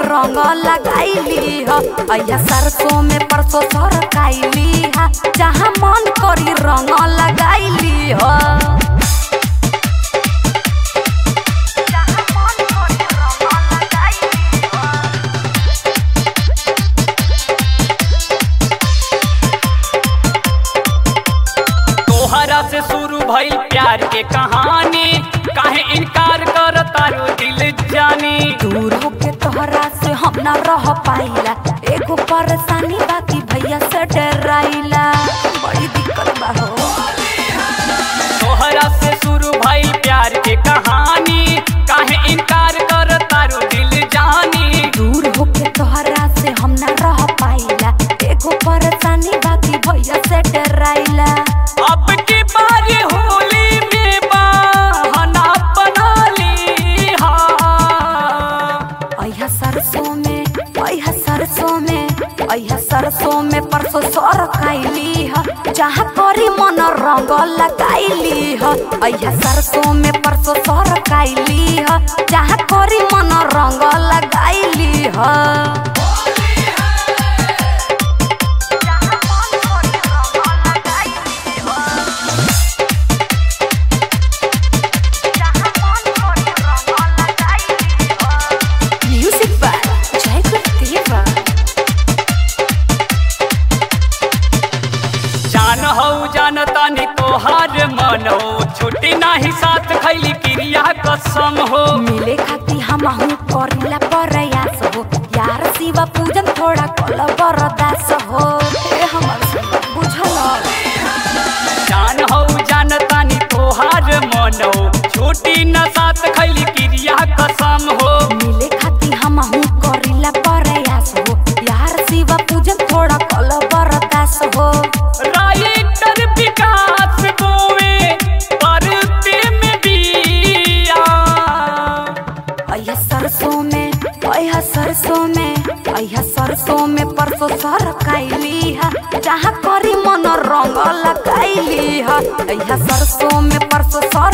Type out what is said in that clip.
रंग लगाइली ह अया सरसों में परसों सरकाइली ह जहाँ मन करी रंग लगाइली ह तोहरा से शुरू भइल प्यार के कहानी काहे इनकार कर तारो दिल जानी दूर होके तोहरा से हम ना रह पाइला एगो परेशानी बाकी भैया से डराइला बड़ी दिक्कत बा हो तोहरा से शुरू भइल प्यार के कहानी काहे इनकार कर तारो दिल जानी दूर होके तोहरा से हम ना रह पाइला एगो परेशानी बाकी भैया से डराइला अब की बारी होली में बहाना बना ली हा अया सरसों में अया सरसों में अया सरसों में परसों सर खाइली ह जहाँ करी मन रंग लगाइली ह अया सरसों में परसों सर खाइली ह जहाँ करी मन रंग लगाइली ह म्यूजिक बाय जय गुरुदेवा जान हो जान तानी तोहार मन हो छुट्टी नाही साथ खैली क्रिया कसम हो मिले खाती हमहू करिला प्रयास हो यार शिवा पूजन थोड़ा कल बरदास हो ए हमर सुन बुझल जान हो जान तानी तोहार मन हो छुट्टी न साथ खैली क्रिया कसम हो मिले खाती हमहू करिला प्रयास हो यार शिवा पूजन थोड़ा कल बरदास हो राइटर विकास बोवे परते में बिया अया सरसों में अया सरसों में अया सरसों में परसों सर कैली है जहाँ करी मन रंग लगाइली है अया सरसों में परसों सर